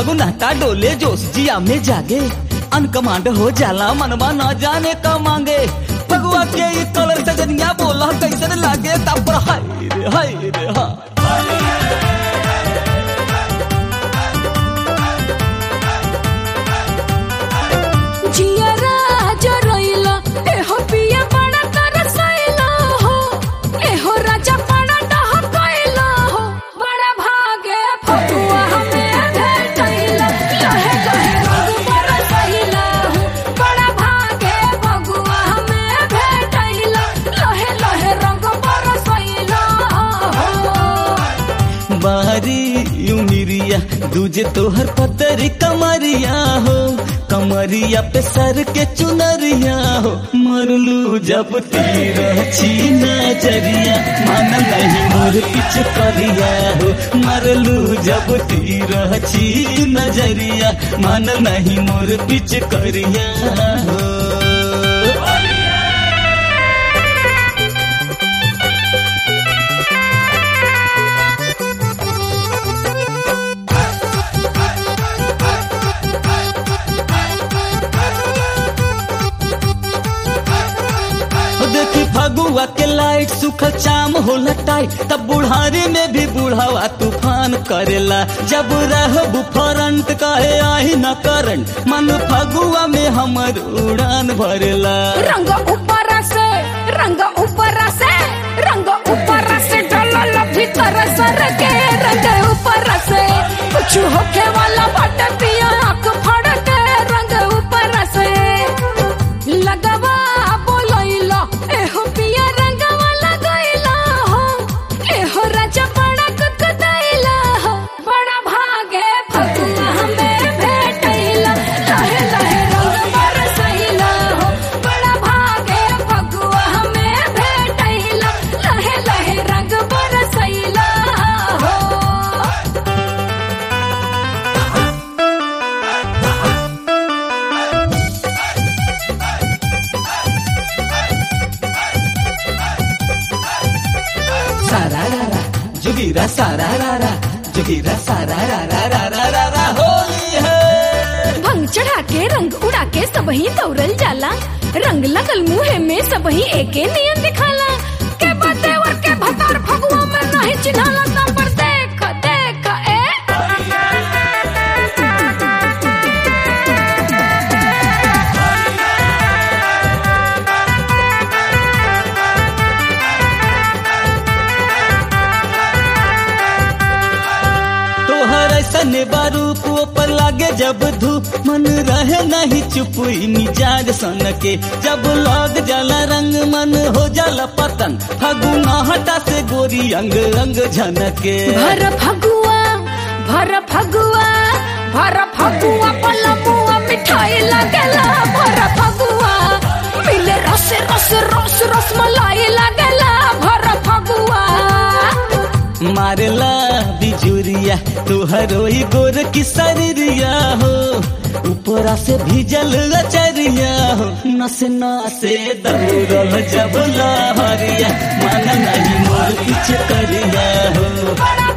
गुनाटा डोले जोश जिया में जागे अनकमांड हो जाला मनवा न जाने का मांगे भगवा के ये कलर सजनिया बोला कैसन लागे तब पर हाय रे हाय रे हा जियरा जरइला एहो पिया बड़ा तरसइला हो एहो राजा बड़ा डहकइला हो बड़ा भागे फगुआ हमें भेटइला लहे लहे रंग बरसइला हो बड़ा भागे फगुआ हमें भेटइला लहे लहे रंग बरसइला हो बारी उमिरिया दूजे तोहर पतरी कमरिया हो कमरिया पे सर के चुनरिया हो मरलू जब तीर छी नजरिया मन नहीं मोर पिछ करिया हो मरलू जब तीर छी नजरिया मन नहीं मोर पिछ करिया हो हो देखी फगुआ के लाइट सुखल चाम होला टाइट तब बुढ़ारी में भी बुढ़ावा तूफान करेला जब रहबू फरंट कहे आही न करंट मन फगुआ में हमर उड़ान भरेला रंग ऊपर से रंग ऊपर से रंग ऊपर से डलल भीतर सर के रंग ऊपर से कुछ होके वाला बट पिया आंख फड़ के रंग ऊपर से लगवा बोलइला एहो पिया रंगवा लगइला हो एहो राजा बड़ा कुतकुतइला हो बड़ा भागे फगुआ हमें भेटइला लहे लहे रंग बरसइला हो बड़ा भागे फगुआ हमें भेटइला लहे लहे रंग बरसइला हो सारा रा रा जुगीरा सारा रा रा जुगीरा सारा रा रा रा रा रा रा होली है भंग चढ़ा के रंग उड़ा के सबही दौड़ल जाला रंग लगल मुहे में सबही एके नियन दिखाला के बते और के भतार फगुआ में नहीं चिन्हाला नंबर देख देख ए तोहर ऐसन बारूप ऊपर लागे जब धूप मन रहे नहीं चुप ई मिजाज सन के जब लग जाला रंग मन हो जाला पतन फगुना हटा से गोरी अंग अंग झनके भर फगुआ भर फगुआ भर फगुआ पलमुआ मिठाई लगेला भर फगुआ मिले रस रस रस रस मलाई लगेला भर फगुआ मारला बिजुरिया तोहर ओही गोर की शरीरिया हो ऊपरा से भीजल लचरिया हो नसे नसे दौड़ल जब लहरिया मन नहीं मोर कुछ करिया हो बड़ा